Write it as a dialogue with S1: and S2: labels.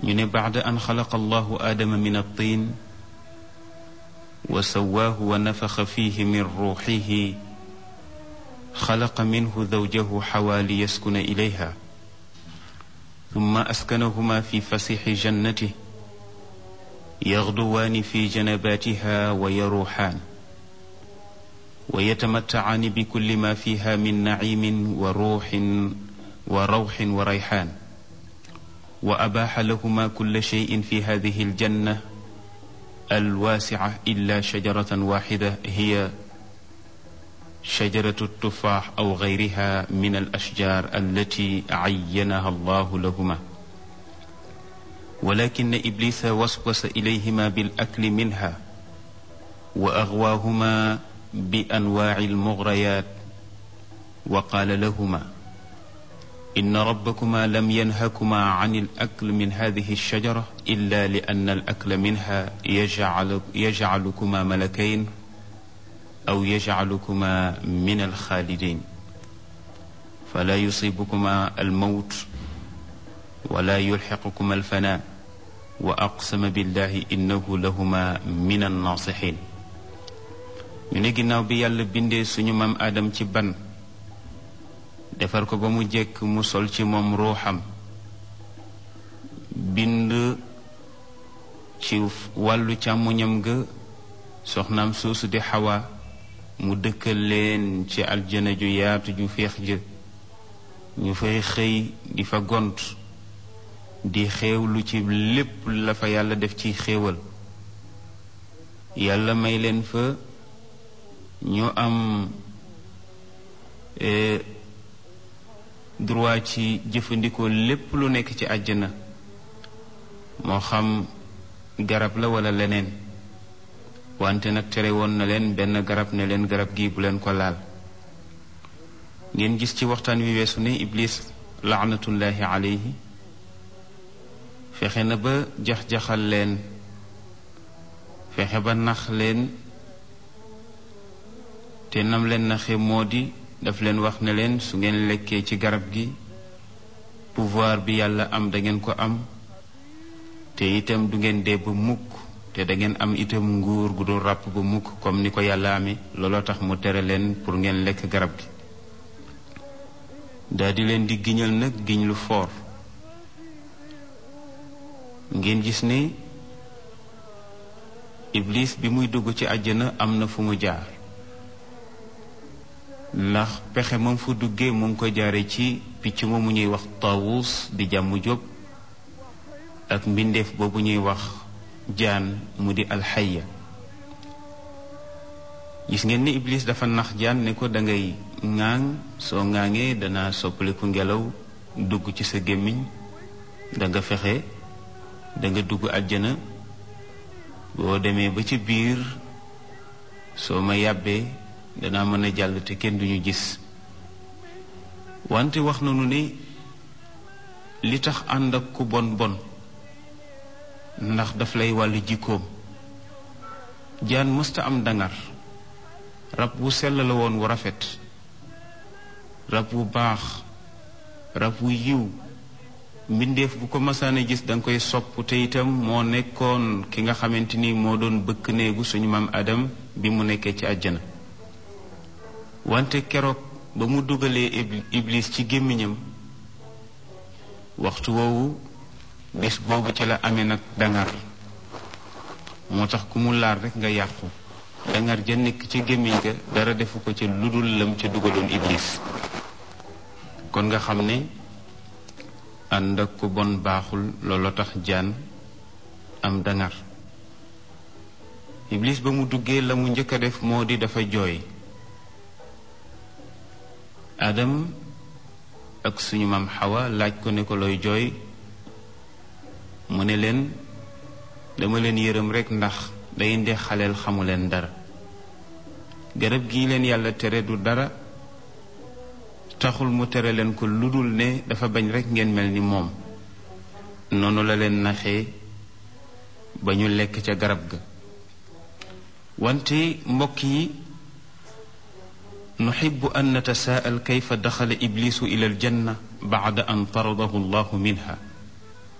S1: ñu ne baada an xalaqa allahu aadama min altin wa sawaahu wa nafaxa fihi min ruuxihi xalaqa minhu zawjahu xawaa li yaskuna ilayha summa askanahuma fi fasixi jannatih yaxduwaani fi janabaatiha wa yaruuxaan wa yatamattacaani bi kulli ma fiha min naciimin wa ruuxin wa rawxin wa rayxaan wa abaaxa lahuma kulla sheyin fi hadihi aljanna alwaasica illa shajaratan waaxida hiya shajaratu tufaax aw gayriha min alashjaar allati cayyanaha allahu lahuma walakin iblisa waswasa ilayhima bilakli minha wa agwaahuma bi anwaaci almugrayat wa qaala lahuma inna rabbakuma lam yanhakuma can alakl min hadihi alshajara illa li anna alakla minha yajcalukuma malakayn aw yajcalukuma min alxaalidin fala yusibukuma almawt wala yulxiqukuma alfanaa wa aqsama billahi innahu lahuma min annaasixin ñu ne ginnaaw bi yàlla bindee suñu maam aadam ci ban defar ko ba mu jekk mu sol ci moom ruuxam bind ci wàllu càmmoñam ga soxnaam soosu di xawa mu dëkkal leen ci aljana ju yaatu ju féex jë ñu fay xëy di fa gont di xéewlu ci lépp la fa yàlla def ci xéewal yàlla may leen fa ñu am droit ci jëfandikoo lépp lu nekk ci àjjana moo xam garab la walla leneen wante nag tere woon na leen benn garab ne leen garab gi bu leen ko laal ngeen gis ci waxtaan wi weesu ne iblis laanatullahi alayhi fexe na ba jax-jaxal leen fexe ba nax leen te nam leen naxe moo di daf leen wax ne leen su ngeen lekkee ci garab gi pouvoir bi yàlla am da ngeen ko am te itam du ngeen dee ba mukk te da ngeen am itam nguur gu dul ràpp ba mukk comme ni ko yàlla amee looloo tax mu tere leen pour ngeen lekk garab gi daa di leen di giñal nag giñ lu foor ngeen gis ne iblis bi muy dugg ci àjjana am na fu mu jaar ndax pexe moom fu duggee mu ngi ko jaare ci picc moomu ñuy wax tawus di jàmm jóg ak mbindeef boobu ñuy wax jaan mu di alxaya gis ngeen ni iblis dafa nax jaan ne ko dangay ŋaaŋ soo ŋaaŋee dana soppaliku ngelaw dugg ci sa gémmiñ danga fexe danga dugg àjjana boo demee ba ci biir soo ma yàbbee danaa mën a jàll te kenn duñu gis wante wax nañu ne li tax ànd ak ku bon bon ndax daf lay wàllu jikkoom jaan mësta am dangar rab wu sell la woon wu rafet rab wu baax rab wu yiw mbindeef bu ko masaane gis danga koy sopp te itam moo nekkoon ki nga xamante ni moo doon bëkk néegu suñu maam Adam bi mu nekkee ci àjjana wante keroog ba mu dugalee iblis ci gémmiñam waxtu woowu bés boobu ci la amee nag dangar moo tax ku mu laar rekk nga yàqu dangar ja nekk ci gémmiñ ga dara defu ko ca ludul lam ca dugaloon iblis kon nga xam ne ànd ak ku bon baaxul looloo tax jaan am dangar iblis ba mu duggee la mu njëkk a def moo di dafa jooy adam ak suñu maam xawa laaj ko ne ko looy jooy mu ne leen dama leen yërëm rekk ndax day nde xaleel xamu leen dara garab gii leen yàlla tere du dara taxul mu tere leen ko lu dul ne dafa bañ rekk ngeen mel ni moom noonu la leen naxee ba ñu lekk ca garab ga wante mbokk yi nuxibu an natasaa'al kayfa daxala iblisu ila aljanna bacda an taradahu allahu minha